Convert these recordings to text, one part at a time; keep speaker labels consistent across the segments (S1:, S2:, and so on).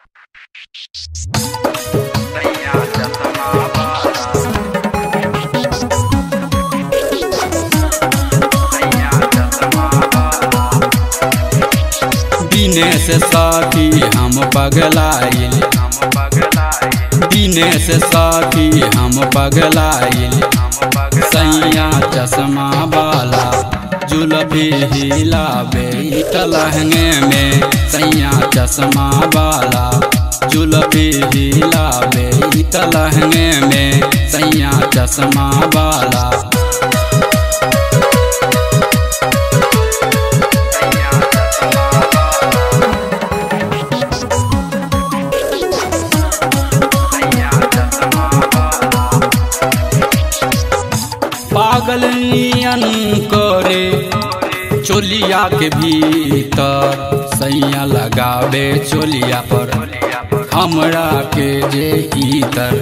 S1: दिनेश साथी हम पगलाइल दिनेश साथी हम पगलाइल सैया चश्मा वाला जुलफी हिलाबे लहंगे में सैया चश्मा वाला जुलफी हिलाबे लहंगे में सैया चश्मा वाला पागल नियन करे चोलिया के भीतर सैया लगावे चोलिया पर हमरा के जे इतर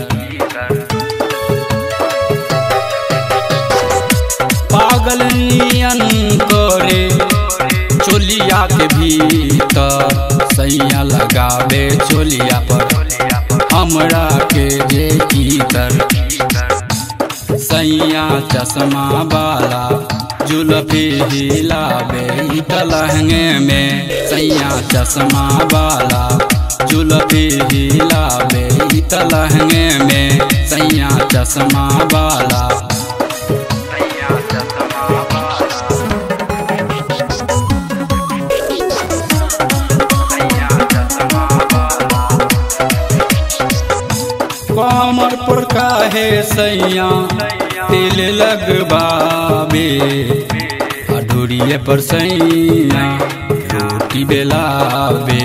S1: पागल नियन करे चोलिया के भीतर सैया लगावे चोलिया पर हमरा के जे इतर सैया चश्मा वाला जुलफी हिलाबे लहंगे में सैया चश्मा वाला जुलफी हिलाबे लहंगे में सैया चश्मा वाला कमर पर काहे सैया तिल लगबाबे अधूरिए पर सैया रोटी बेलाबे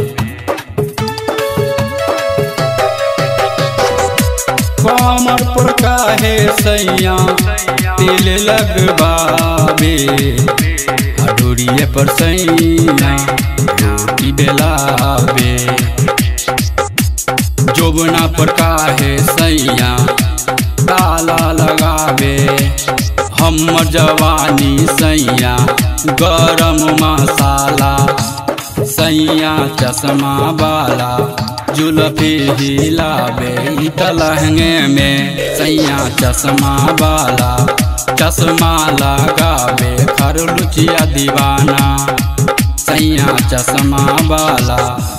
S1: कमर पर काहे सैया तिल लगबाबे अधूरिए पर सैया रोटी बेलाबे जोबना पर काहे सैया ताला लगावे हम जवानी सैया गरम मसाला सैया चश्मा वाला जुलफी हिलावे लहंगे में सैया चश्मा वाला चश्मा लगावे खरलुचिया दीवाना सैया चश्मा वाला